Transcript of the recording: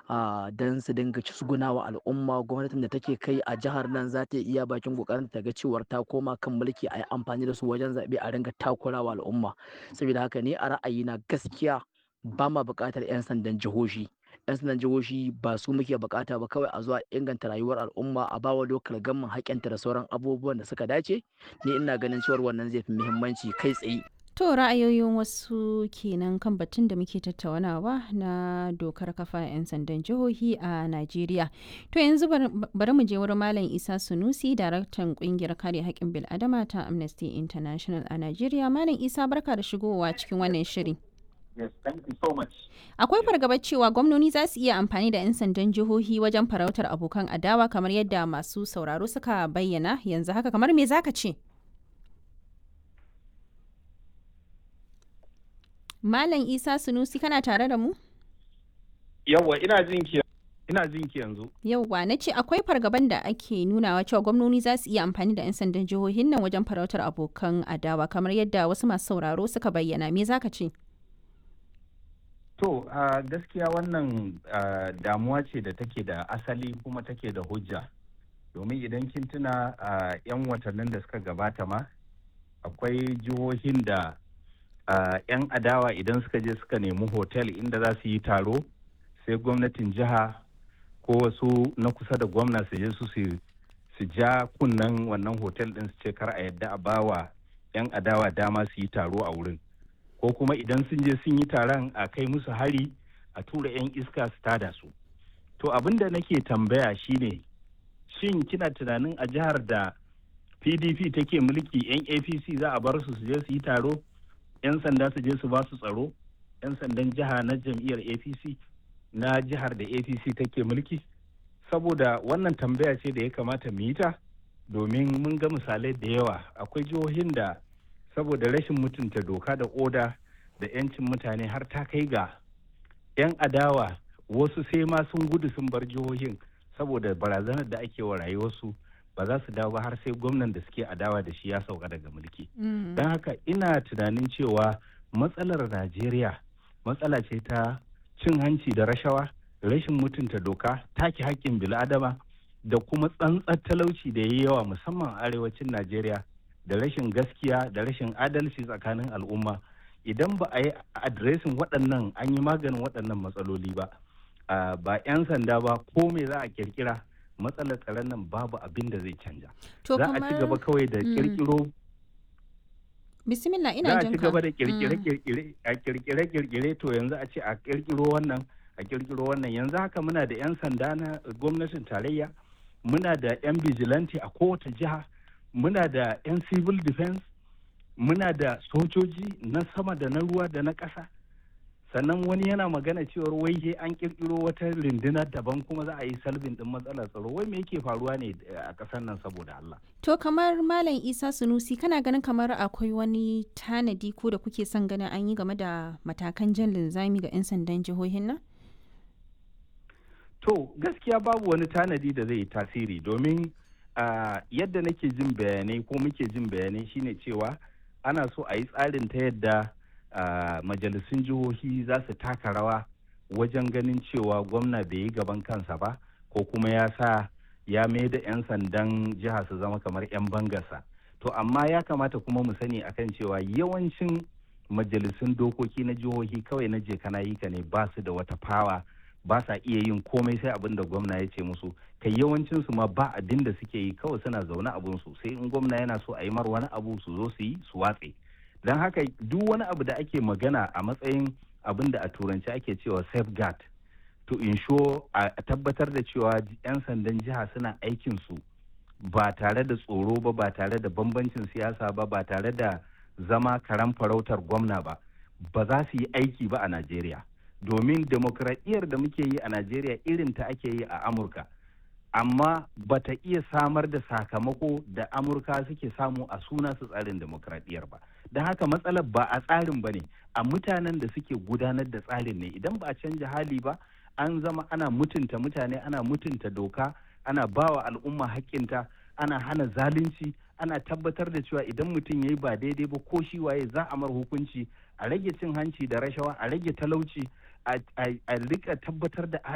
don su dinga cisguna wa al'umma gwamnatin da take kai a jihar nan za ta iya bakin kokarin ta ga cewar ta koma kan mulki a yi amfani da su wajen zaɓe a ringa takura wa al'umma saboda haka ni a ra'ayina gaskiya ba ma buƙatar 'yan sandan jihohi 'yan sandan jihohi ba su muke bukata ba kawai a zuwa inganta rayuwar al'umma a bawa lokal gamman haƙƙinta da sauran abubuwan da suka dace ni ina ganin cewar wannan zai fi muhimmanci kai tsaye To ra'ayoyin wasu kenan kan batun da muke tattaunawa na dokar kafa 'yan sandan jihohi a Najeriya. To yanzu bari mu je wurin Malam Isa Sunusi, daraktan kungiyar kare haƙƙin bil'adama ta Amnesty International a Najeriya. Malam Isa barka da shigowa cikin wannan shiri. Yes, thank you so much. Akwai fargabar cewa gwamnoni za su iya amfani da 'yan sandan jihohi wajen farautar abokan adawa kamar yadda masu sauraro suka bayyana yanzu haka kamar me zaka ce? Malam Isa Sunusi kana tare da mu? Yawwa ina jin ki ina jin ki yanzu. Yawwa na ce akwai fargaban da ake nunawa cewa gwamnoni za su iya amfani da 'yan sandan jihohin nan wajen farautar abokan adawa kamar yadda wasu masu sauraro suka bayyana me zaka ce? To uh, gaskiya wannan uh, damuwa ce da take da asali kuma take da hujja. Domin idan kin tuna uh, 'yan watannin da suka gabata ma akwai jihohin da 'yan adawa idan suka je suka nemi hotel inda za su yi taro sai gwamnatin jiha ko wasu na kusa da gwamna su je su su ja kunnen wannan hotel din su ce kar a yadda a bawa 'yan adawa dama su yi taro a wurin. ko kuma idan sun je sun yi taron a kai musu hari a tura 'yan iska su tada su to abin da nake tambaya shine shin kina tunanin a jihar da pdp take mulki 'yan apc za a bar su su je su yi taro 'yan sanda su je su ba su tsaro 'yan sandan jiha na jam'iyyar apc na jihar da apc take mulki saboda wannan tambaya ce da ya kamata mu yi ta domin mun ga misalai da yawa akwai jihohin da saboda rashin mutunta doka da oda da 'yancin mutane har ta kai ga 'yan adawa wasu sai ma sun gudu sun bar jihohin saboda barazanar da ake wa rayuwarsu ba za su dawo ba har sai gwamnan da suke adawa da shi ya sauka daga mulki don haka ina tunanin cewa matsalar najeriya matsala ce ta cin hanci da rashawa rashin mutunta doka take haƙƙin bil'adama da kuma tsantsar talauci da ya yi yawa musamman arewacin najeriya da rashin gaskiya da rashin adalci tsakanin al'umma idan ba a yi adiresin waɗannan an yi maganin waɗannan matsaloli ba ba 'yan sanda ba ko me za a kirkira matsalar tsaron nan babu abin da zai canja za a ci gaba kawai da kirkiro bismillah ina za a jin ci gaba da kirkire a kirkire kirkire to yanzu a ce a kirkiro wannan a kirkiro wannan yanzu haka muna da 'yan sanda na gwamnatin tarayya muna da 'yan vigilante a kowace jiha muna da 'yan civil defense muna da sojoji na sama da na ruwa da na ƙasa sannan wani yana magana cewar wai he an kirkiro wata rundunar daban kuma za a yi salbin din matsalar tsaro wai me yake faruwa ne a ƙasar nan saboda Allah To kamar Malam Isa Sunusi kana ganin kamar akwai wani tanadi ko da kuke son ganin an yi game da matakan jan linzami ga 'yan sandan jihohin nan? to gaskiya babu wani tanadi da zai yi tasiri domin Uh, yadda nake jin bayanai ko muke jin bayanai shine cewa ana so a yi tsarin ta yadda uh, majalisun jihohi za su taka rawa wajen ganin cewa gwamna bai yi gaban kansa ba ko kuma ya sa ya mai da 'yan sandan jiha su zama kamar 'yan bangarsa to amma ya kamata kuma mu sani akan cewa yawancin majalisun dokoki na jihohi kawai na je kana yi ka ne ba su da wata fawa ba sa iya yin komai sai abin da gwamna ya ce musu kai yawancin su ma ba abin da suke yi kawai suna zaune abun su sai in gwamna yana so a yi mar wani abu su zo su yi su watse don haka duk wani abu da ake magana a matsayin abin da a turanci ake cewa safeguard to ensure a tabbatar da cewa 'yan sandan jiha suna aikin su ba tare da tsoro ba ba tare da bambancin siyasa ba ba tare da zama karan farautar gwamna ba ba za su yi aiki ba a najeriya domin demokradiyyar da muke yi a najeriya irin ta ake yi a amurka amma bata iya samar da sakamako da amurka suke samu a suna su tsarin demokradiyyar ba don haka matsalar ba a tsarin ba ne a mutanen da suke gudanar da tsarin ne idan ba a canja hali ba an zama ana mutunta mutane ana mutunta doka ana bawa al'umma haƙƙinta ana hana zalunci ana tabbatar da cewa idan mutum ya yi ba daidai ba ko shi waye za a mar hukunci a rage cin hanci da rashawa a rage talauci a rika tabbatar da